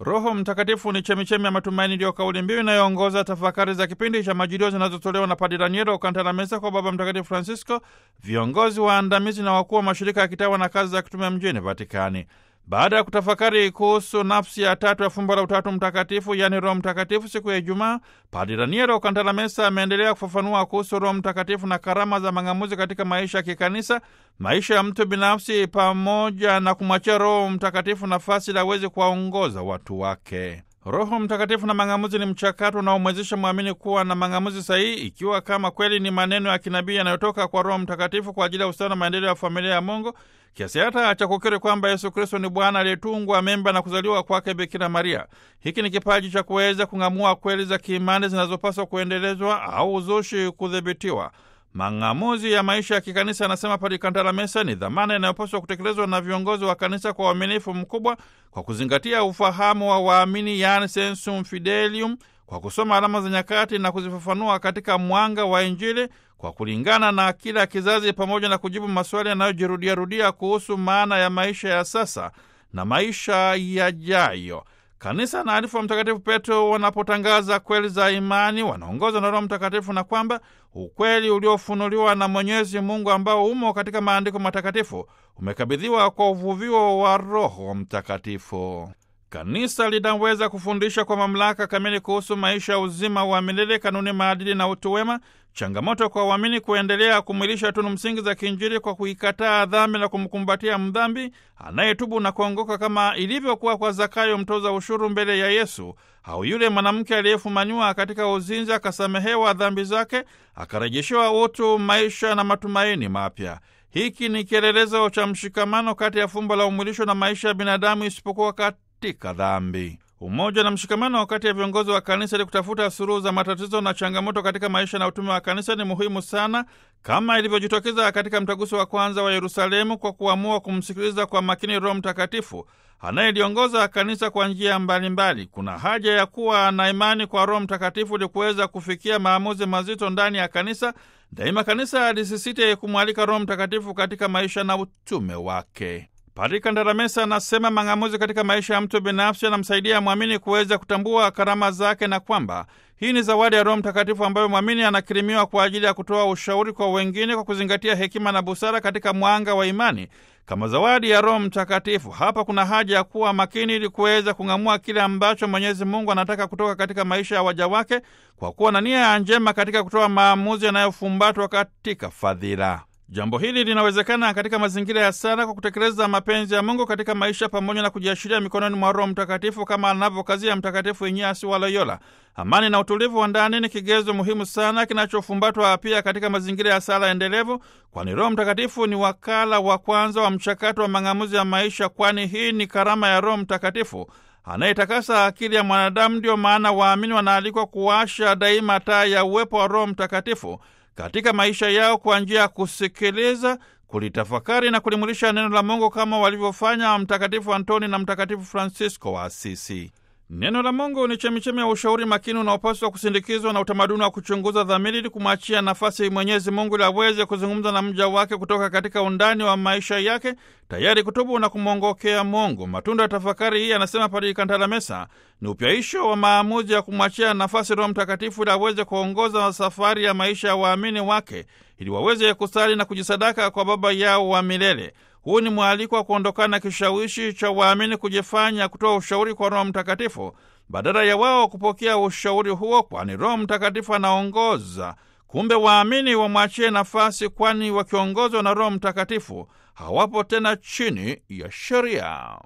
Roho Mtakatifu ni chemichemi ya matumaini, ndiyo kauli mbiu inayoongoza tafakari za kipindi cha Majilio zinazotolewa na Padre Raniero Kantalamesa kwa Baba Mtakatifu Francisco, viongozi waandamizi na wakuu wa mashirika ya kitawa na kazi za kitume mjini Vatikani. Baada ya kutafakari kuhusu nafsi ya tatu ya fumbo la Utatu Mtakatifu, yaani Roho Mtakatifu, siku ya Ijumaa, Padre Raniero Kantalamesa ameendelea kufafanua kuhusu Roho Mtakatifu na karama za mang'amuzi katika maisha ya kikanisa, maisha ya mtu binafsi, pamoja na kumwachia Roho Mtakatifu nafasi ili aweze kuwaongoza watu wake. Roho Mtakatifu na mang'amuzi ni mchakato unaomwezesha mwamini kuwa na mang'amuzi sahihi, ikiwa kama kweli ni maneno ya kinabii yanayotoka kwa Roho Mtakatifu kwa ajili ya ustawi na maendeleo ya familia ya Mungu, kiasi hata cha kukiri kwamba Yesu Kristo ni Bwana aliyetungwa mimba na kuzaliwa kwake Bikira Maria. Hiki ni kipaji cha kuweza kung'amua kweli za kiimani zinazopaswa kuendelezwa au uzushi kudhibitiwa. Mang'amuzi ya maisha ya kikanisa, anasema Padre Kantalamesa, ni dhamana inayopaswa kutekelezwa na viongozi wa kanisa kwa uaminifu mkubwa, kwa kuzingatia ufahamu wa waamini, yaani sensum fidelium, kwa kusoma alama za nyakati na kuzifafanua katika mwanga wa Injili kwa kulingana na kila kizazi, pamoja na kujibu maswali yanayojirudiarudia kuhusu maana ya maisha ya sasa na maisha yajayo. Kanisa na alifu wa Mtakatifu Petro wanapotangaza kweli za imani wanaongozwa na Roho Mtakatifu, na kwamba ukweli uliofunuliwa na Mwenyezi Mungu ambao umo katika maandiko matakatifu umekabidhiwa kwa uvuvio wa Roho Mtakatifu. Kanisa linaweza kufundisha kwa mamlaka kamili kuhusu maisha ya uzima wa milele, kanuni, maadili na utu wema. Changamoto kwa waamini kuendelea kumwilisha tunu msingi za kiinjili kwa kuikataa dhambi na kumkumbatia mdhambi anayetubu na kuongoka, kama ilivyokuwa kwa Zakayo mtoza ushuru mbele ya Yesu, au yule mwanamke aliyefumaniwa katika uzinzi akasamehewa dhambi zake, akarejeshewa utu, maisha na matumaini mapya. Hiki ni kielelezo cha mshikamano kati ya fumbo la umwilisho na maisha ya binadamu, isipokuwa katika dhambi. Umoja na mshikamano kati ya viongozi wa kanisa ili kutafuta suluhu za matatizo na changamoto katika maisha na utume wa kanisa ni muhimu sana, kama ilivyojitokeza katika mtaguso wa kwanza wa Yerusalemu, kwa kuamua kumsikiliza kwa makini Roho Mtakatifu anayeliongoza kanisa kwa njia mbalimbali. Kuna haja ya kuwa na imani kwa Roho Mtakatifu ili kuweza kufikia maamuzi mazito ndani ya kanisa. Daima kanisa lisisite kumwalika Roho Mtakatifu katika maisha na utume wake. Padri Kandaramesa anasema mang'amuzi katika maisha ya mtu binafsi anamsaidia mwamini kuweza kutambua karama zake na kwamba hii ni zawadi ya Roho Mtakatifu ambayo mwamini anakirimiwa kwa ajili ya kutoa ushauri kwa wengine kwa kuzingatia hekima na busara katika mwanga wa imani kama zawadi ya Roho Mtakatifu. Hapa kuna haja ya kuwa makini ili kuweza kung'amua kile ambacho Mwenyezi Mungu anataka kutoka katika maisha ya waja wake kwa kuwa na nia njema katika kutoa maamuzi yanayofumbatwa katika fadhila. Jambo hili linawezekana katika mazingira ya sala kwa kutekeleza mapenzi ya Mungu katika maisha pamoja na kujiashiria mikononi mwa Roho Mtakatifu kama anavyokazia Mtakatifu Inyasi wa Loyola. Amani na utulivu wa ndani ni kigezo muhimu sana kinachofumbatwa pia katika mazingira ya sala endelevu, kwani Roho Mtakatifu ni wakala wa kwanza wa mchakato wa mang'amuzi ya maisha, kwani hii ni karama ya Roho Mtakatifu anayetakasa akili ya mwanadamu. Ndio maana waamini wanaalikwa kuwasha daima taa ya uwepo wa Roho Mtakatifu katika maisha yao kwa njia ya kusikiliza, kulitafakari na kulimulisha neno la Mungu kama walivyofanya Mtakatifu Antoni na Mtakatifu Francisco wa Asisi. Neno la Mungu ni chemichemi ya ushauri makini unaopaswa kusindikizwa na utamaduni wa kuchunguza dhamiri ili kumwachia nafasi Mwenyezi Mungu ili aweze kuzungumza na mja wake kutoka katika undani wa maisha yake, tayari kutubu na kumwongokea Mungu. Matunda ya tafakari hii, anasema Padri Kantalamesa, ni upyaisho wa maamuzi ya kumwachia nafasi Roho Mtakatifu ili aweze kuongoza safari ya maisha ya waamini wake ili waweze kusali na kujisadaka kwa Baba yao wa milele. Huu ni mwaliko wa kuondokana na kishawishi cha waamini kujifanya kutoa ushauri kwa Roho Mtakatifu badala ya wao kupokea ushauri huo, kwani Roho Mtakatifu anaongoza. Kumbe waamini wamwachie nafasi, kwani wakiongozwa na Roho Mtakatifu hawapo tena chini ya sheria.